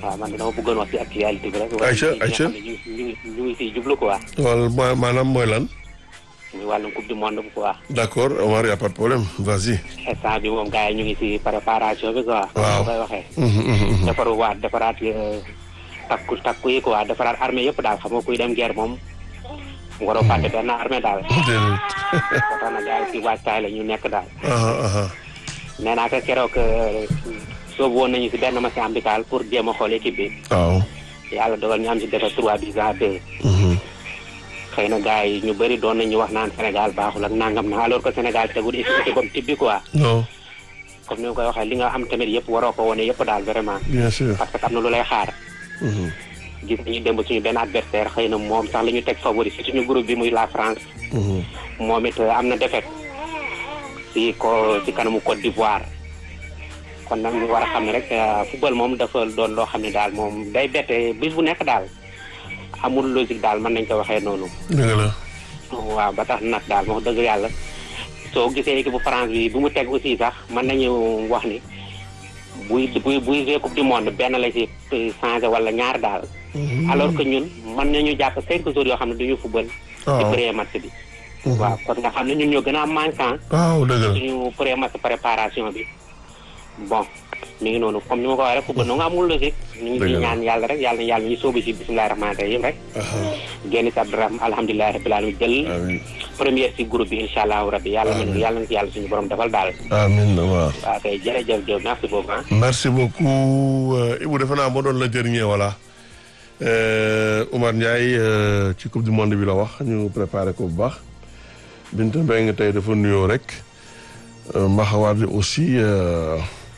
waaw man dama bëggoon wax ci actualité bi rek. Aïcha Aïcha ñu ngi ñu ngi ñu ngi siy jublu quoi. wala ma- maanaam mooy lan. muy wàllum coupe du monde bi quoi. d'accord Omar y a pas de problème vas-y. instant bi moom gars yi ñu ngi si préparation bi quoi. Waaw. comme koy waxee. Mhm, mhm, mhm. defaru waat defaraat euh, takku takku yi quoi defaraat armée yëpp daal xam nga kuy dem guerre moom. waroo fàtte benn armée daal. Déedéet. ba tax na gars yi si waajtaay la ñu nekk daal. aha aha nee naa ko keroog euh, soobu woon nañu si benn match amical pour jéem a xool équipe bi. waaw. yàlla dogal ñu am si defar 3 buts à 2. Mhm. xëy na gars yi ñu bëri doon nañu wax naan Sénégal baaxul ak nangam na alors que Sénégal tegul efficacité comme type bi quoi non comme ni nga koy waxee li nga am tamit yëpp waroo ko wane yëpp daal vraiment bien sûr. parce que am na lu lay xaar Mhm. gis nañu démb suñu benn adversaire xëy na moom sax la ñu teg favori si suñu groupe bi muy la France Mhm. moom it am na défaite si ko si kanamu Côte d'Ivoire kon nag ñu war a xam ne rek euh, football moom dafa doon loo xam ne daal moom day bette bis bu nekk daal amul logique daal mën nañ ko waxee noonu dëgg la. waaw ba tax nag daal wax dëgg yàlla soo gisee équipe bu France bi bu mu teg aussi sax mën nañu wax ni buy buy buy jouer coupe du monde benn la ci changé wala ñaar daal. alors que ñun mën nañu jàpp cinq jours yoo xam ne duñu football. ci waaw premier match bi. waaw kon nga xam ne ñun ñoo gën a am manquant waaw dëgg la. suñu premier match préparation bi bon mi ngi noonu comme ni ma ko waxee rek football nu nga amul logique. ñu ngi Dëgg ciy la. ñaan yàlla rek yàlla na yàlla ñu sóobu si bisimilah rahmaani rahim rek. génn si abdourahman alhamdulilah rabbil alamin jël. amiin première ci groupe bi incha allahu rabbi yàlla mën yàlla na ci yàlla suñu borom defal daal amiin waaw. waaw kay jërëjëf Diop merci beaucoup ah merci beaucoup euh, Ibou defe naa moo doon la dernier voilà euh, Oumar Ndiaye euh, ci coupe du monde bi la wax ñu préparé ko bu baax Binta Mbengue tey dafa nuyoo rek euh, Maxawaat bi aussi euh,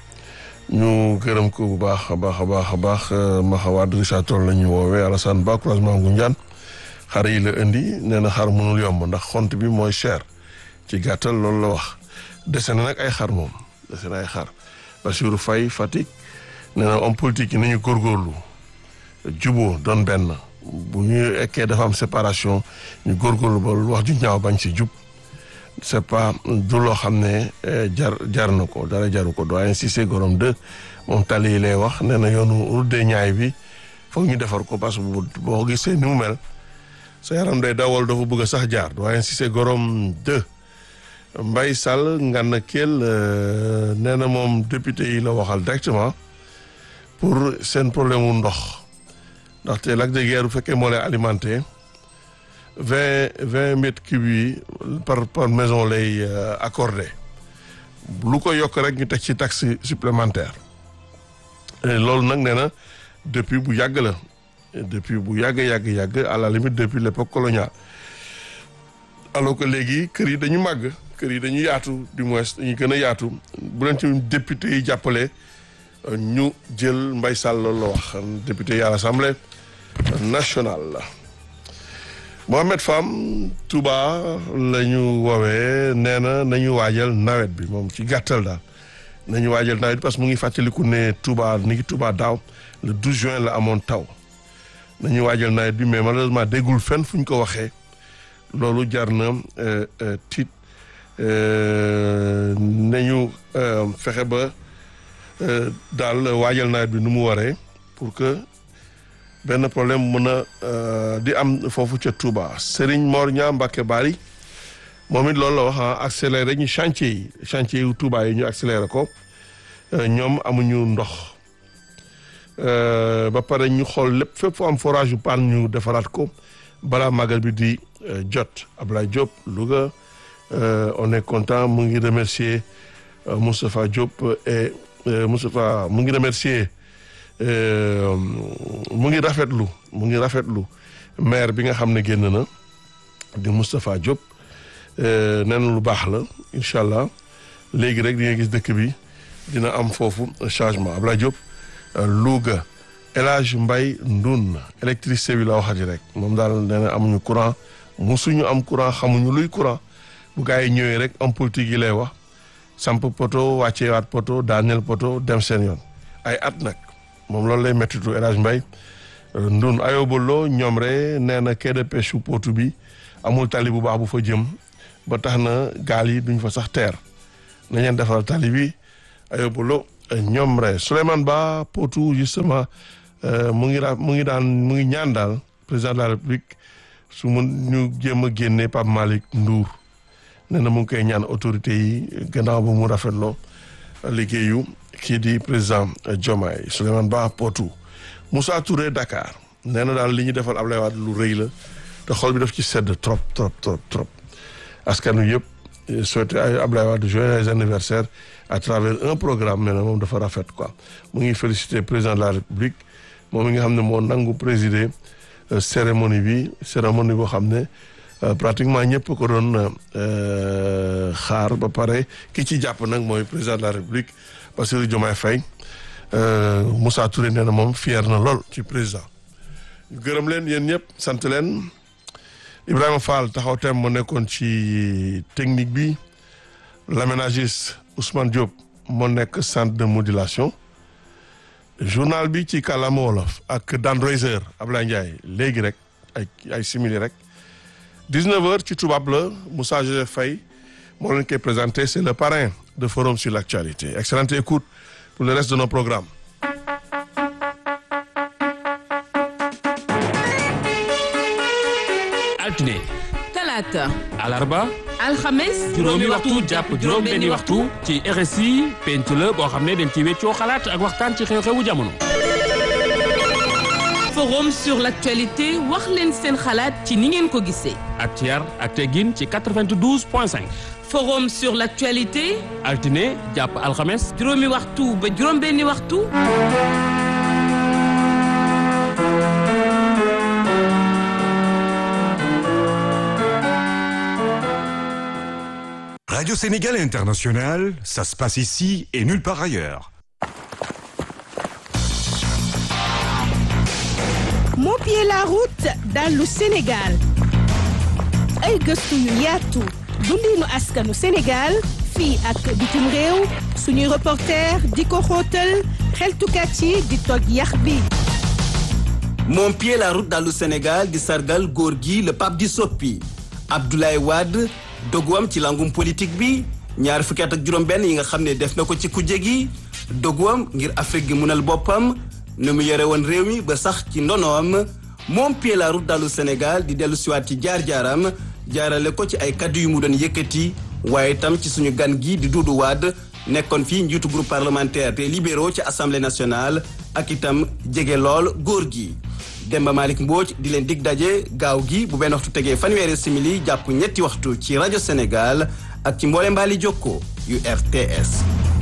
ñu gërëm ko bu baax a baax a baax a baax euh, Maxawaat Richard Toll la ñu woowee Alassane Ba croisement Ngoundiane xar yi la indi nee na xar mënul yomb ndax xont bi mooy cher ci gàttal loolu la wax dese na nag ay xar moom dese na ay xar Bassirou Faye Fatick nee na homme politique yi nañu góorgóorlu juboo doon benn bu ñu ekkee dafa am séparation ñu góorgóorlu ba lu wax ju ñaaw bañ si jub c'est pas du loo xam ne eh, jar jar na ko dara jaru ko doyen Cissé Gorom 2 moom tali yi lay wax nee na yoonu route des Niayes bi foog ñu defar ko parce que bu boo gisee ni mu mel sa yaram day dawal dafa bëgg a sax jaar doyen Cissé Gorom 2 Mbaye Sall Ngana Kell euh, nee na moom député yi la waxal directement pour seen problème mu ndox ndaxte lac de Guiers bu fekkee moo lay alimenté vingt vingt mètres cubes yi par par maison lay euh, accordé lu ko yokk rek ñu teg ci taxe supplémentaire Et loolu nag nee na depuis bu yàgg la depuis bu yàgg yàgg yàgg à la limite depuis l'époque coloniale alors que léegi kër yi dañu màgg kër yi dañu yaatu du moins dañuy gën a yaatu bu leen ci député yi jàppale euh, ñu jël Mbaye Sall loolu la wax député yi à l'Assemblée nationale la Mohamed Fam Touba la ñu woowee nee na nañu waajal nawet bi moom ci gàttal daal nañu waajal nawet bi parce que mu ngi fàttaliku ne Touba ni ngi Touba daaw le 12 juin la amoon taw nañu waajal nawet bi mais malheureusement déggul fenn fu ñu ko waxee loolu jar na euh, euh, tiit euh, nañu euh, fexe ba euh, daal waajal nawet bi nu mu waree pour que benn problème mën a euh, di am foofu ca Touba Serigne Mor Ñaa Mbacke Bari moom it loolu la wax ah accéléré ñu chantier yi chantier yu Touba yi ñu accéléré ko euh, ñoom amuñu ndox euh, ba pare ñu xool lépp fépp fu am forage yu paan ñu defaraat ko balaa magal bi di euh, jot Ablaye Diop Louga euh, on est content mu ngi remercier euh, Moustapha Diop et euh, Moustapha mu ngi remercier euh, mu ngi rafetlu mu ngi rafetlu maire bi nga xam ne génn na di Moustapha Diop euh, nee na lu baax la incha allah léegi rek di nga gis dëkk bi dina am foofu changement Ablaye Diop euh, Louga El Hadj Mbaye Ndoun électricité bi la waxati rek moom daal nee na amuñu courant musuñu am courant xamuñu luy courant bu gars yi ñëwee rek am politique yi lay wax samp poto wàcceewaat poto daaneel poto dem seen yoon ay at nag moom loolu lay méttitu El Hadj Mbaye euh, Ndoun ayobalo ñoom re nee na quai de pêche su potu bi amul tali bu baax bu fa jëm ba tax na gaal yi duñ fa sax teer nañ leen defaral tali bi ayobalo ñoom re Souleymane Ba potu justement mu ngi daa mu ngi daan mu ngi ñaan daal président de la république su mun ñu jéem a génne Pape Malick Ndour nee na mu ngi koy ñaan autorité yi gannaaw ba mu rafetloo liggéeyu kii di président Diomaye Souleymane Ba Potou Moussa Touré Dakar nee na daal li ñu defal Ablaye Wade lu rëy la te xol bi daf ci sedd trop trop trop trop askan wi yëpp souhaité ay Ablaye Wade joyeux anniversaire à travers un programme nee na moom dafa rafet quoi mu ngi félicité président de la république moom mi nga xam ne moo nangu présider cérémonie bi cérémonie boo xam ne pratiquement ñëpp ko doon xaar ba pare ki ci jàpp nag mooy président de la république Bassirou Diomaye Faye Moussa Touré nee na moom fier na lool ci président gërëm leen yéen ñëpp sant leen Ibrahima Fall taxaw tem mu nekkoon ci technique bi l'aménagiste Ousmane Diop moo nekk centre de modulation journal bi ci kàllaama wolof ak Dan Reiser Ablaye Ndiaye léegi rek ay ay simili rek 19h ci tubaab la Moussa Joseph Faye moo leen koy présenté c'est le parrain de Forum sur l'actualité excellente écoute pour le reste de nos programmes. altine talaata alarba alxames juróomi waxtu jàpp juróom benni waxtu ci RSI penc la boo xam ne dañ ci weccoo xalaat ak waxtaan ci xew-xewu jamono forum sur l'actualité wax leen seen xalaat ci ni ngeen ko gisee ak ci yar ak teggin ci 92 point 5 forum sur l'actualité altine jàpp alxames juróomi waxtu ba juróom benni waxtu Radio Sénégal International, ça se passe ici et nulle part ailleurs. moo pied la route dallu Sénégal ay gëstu yu yaatu dundinu askanu Sénégal fii ak bitim réew suñuy reporter di ko xóotal xeltukat yi di toj yax bi moom pied la route dallu Sénégal di sargal góor gi le pape di soppi Abdoulaye Wade doguwam ci langum politique bi ñaar fukki at ak juróom-benn yi nga xam ne def na ko ci kujje gi doguwam ngir Afrique gi munal boppam nu mu yore woon réew mi ba sax ci ndonoom moom pied la route dallu Sénégal di dellu siwaat ci jaar-jaaram jaarale ko ci ay kaddu yu mu doon yëkkati waaye itam ci suñu gan gi di Doudou Wade nekkoon fii njiitu groupe parlementaire des libéraux ci assemblée nationale ak itam jege lool góor gi Demba Malick Mbodj di leen dig daje gaaw gi bu benn waxtu tegee fanweeri simili jàpp ñetti waxtu ci rajo Sénégal ak ci mboole mbaali jokko yu RTS